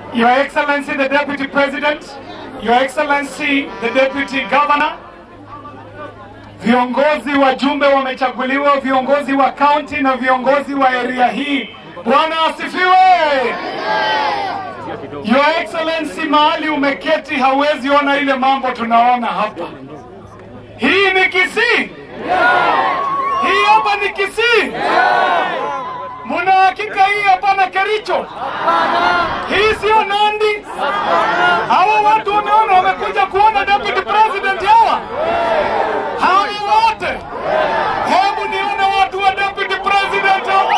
Your Excellency the Deputy President, Your Excellency the Deputy Governor, viongozi wajumbe wamechaguliwa, viongozi wa kaunti na viongozi wa area hii. Bwana asifiwe. Your Excellency, mahali umeketi hauwezi ona ile mambo tunaona hapa. Hii ni Kisii? Hii hapa ni Kisii? Muna hakika hii hapana Kericho? Hii sio Nandi? Hawa watu umeona wamekuja kuona deputy president hawa? Hawa wote? Hebu nione watu wa deputy president hawa.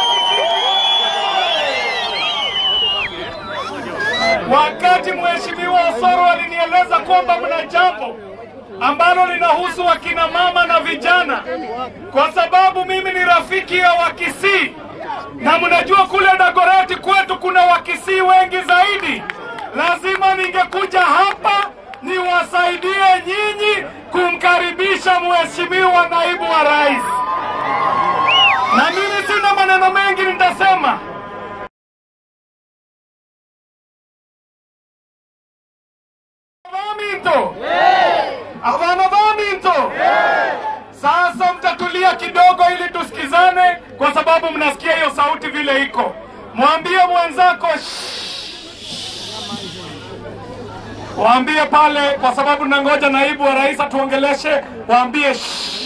Wakati mheshimiwa Osoro alinieleza kwamba mna jambo ambalo linahusu wakina mama na vijana, kwa sababu mimi ni rafiki ya Wakisii na mnajua kule Dagoretti kwetu kuna Wakisii wengi zaidi. Lazima ningekuja hapa niwasaidie nyinyi kumkaribisha mheshimiwa naibu wa rais, na mimi sina maneno mengi nitasema. Vaminto avana vaminto sasa mtatulia kidogo ili tusikizane, kwa sababu mnasikia hiyo sauti vile iko. Mwambie mwenzako "Shh." waambie pale, kwa sababu nangoja naibu wa rais atuongeleshe. Waambie "Shh."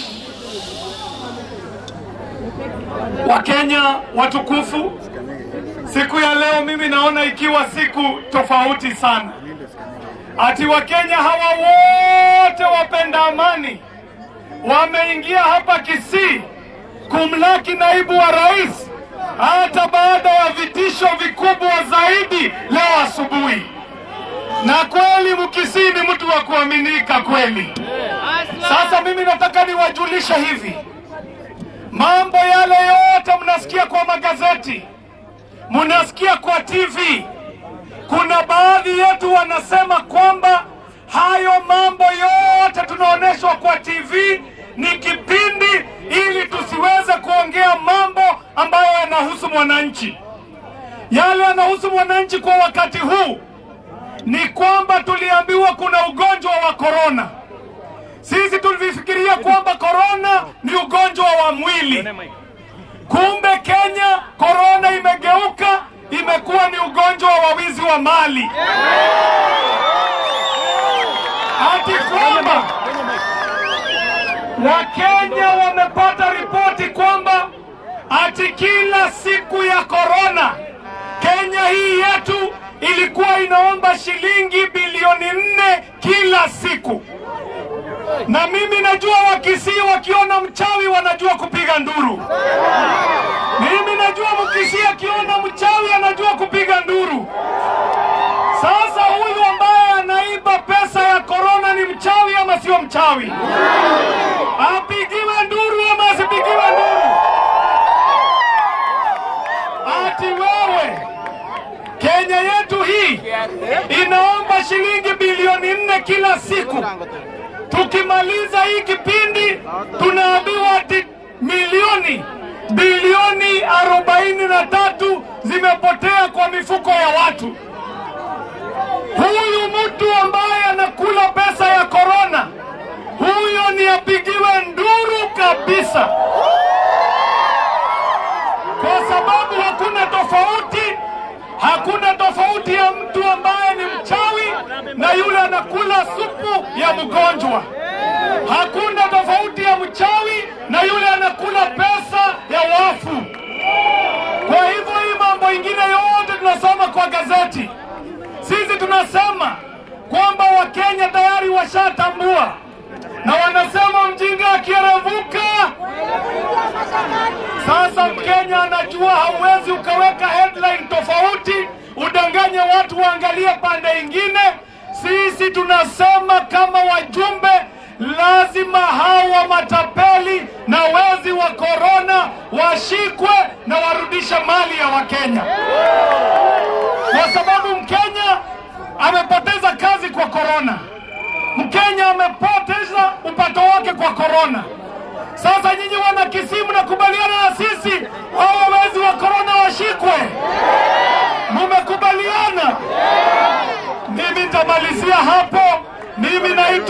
Wakenya watukufu, siku ya leo mimi naona ikiwa siku tofauti sana, ati Wakenya hawa wote wapenda amani wameingia hapa Kisii kumlaki naibu wa rais, hata baada ya vitisho vikubwa zaidi leo asubuhi. Na kweli Mkisii ni mtu wa kuaminika kweli. Sasa mimi nataka niwajulishe hivi, mambo yale yote mnasikia kwa magazeti, mnasikia kwa TV, kuna baadhi yetu wanasema kwamba hayo mambo yote tunaonyeshwa kwa TV ni kipindi ili tusiweze kuongea mambo ambayo yanahusu mwananchi. Yale yanahusu mwananchi kwa wakati huu ni kwamba tuliambiwa kuna ugonjwa wa korona. Sisi tulifikiria kwamba korona ni ugonjwa wa mwili, kumbe Kenya korona imegeuka, imekuwa ni ugonjwa wa wizi wa mali, ati kwamba Wakenya wamepata ripoti kwamba ati kila siku ya korona Kenya hii yetu ilikuwa inaomba shilingi bilioni nne kila siku, na mimi najua Wakisii wakiona mchawi wanajua kupiga nduru. Mimi najua Mkisii akiona mchawi anajua kupiga nduru. Sasa huyu ambaye anaiba pesa ya korona ni mchawi ama sio mchawi? Apigiwe nduru ama asipigiwe nduru? Ati wewe Kenya yetu hii inaomba shilingi bilioni nne kila siku. Tukimaliza hii kipindi tunaambiwa ati milioni bilioni arobaini na tatu zimepotea kwa mifuko ya watu. Huyu mtu ambaye anakula pesa ya korona, huyo ni apigiwe nduru kabisa, kwa sababu hakuna tofauti, hakuna tofauti ya mtu ambaye ni mchawi na yule anakula supu ya mgonjwa. Hakuna tofauti ya mchawi na yule anakula pesa ya wafu. Kwa hivyo hii mambo ingine yote tunasoma kwa gazeti, sisi tunasema kwamba Wakenya tayari washatambua na wanasema mjinga akierevuka. Sasa Mkenya anajua hauwezi ukaweka headline tofauti udanganye watu waangalie pande ingine. Sisi tunasema kama wajumbe, lazima hawa matapeli na wezi wa korona washikwe na warudishe mali ya Wakenya, kwa sababu Mkenya amepoteza kazi kwa korona. Mkenya amepoteza upato wake kwa korona. Sasa nyinyi wana Kisii mnakubaliana na sisi hao wezi wa korona washikwe? Mumekubaliana?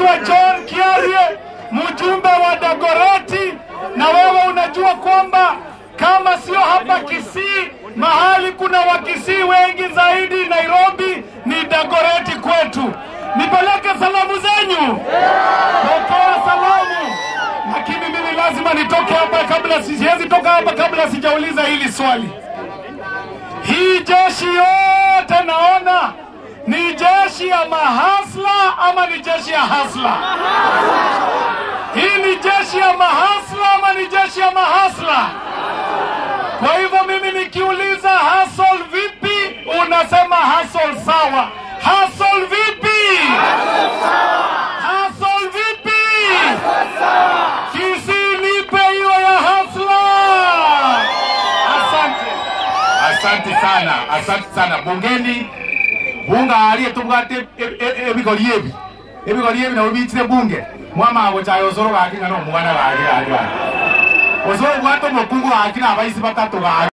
naitwa John Kiarie, mjumbe wa Dagoreti, na wewe unajua kwamba kama sio hapa Kisii, mahali kuna Wakisii wengi zaidi Nairobi ni Dagoreti kwetu. Nipeleke salamu zenyu, pokea salamu. Lakini mimi lazima nitoke hapa kabla, siwezi toka hapa kabla sijauliza hili swali. Hii jeshi yote naona ni jeshi ya mahasla ama ni jeshi ya hasla? Hii ni jeshi ya mahasla ama ni jeshi ya mahasla? Kwa hivyo mimi nikiuliza hasol vipi, unasema hasol sawa. Hasol vipi? Hasol vipi? Kisii nipe hiyo ya hasla. Asante. Asante sana, asante sana. Bungeni bunga aliye tubwate ebigori ebi ebigori ebi nabo bitire bunge mwamago chaye osoro gaki ngano mwana gaki gaki osoro bwate omokungu gaki na abaisi batatu gaki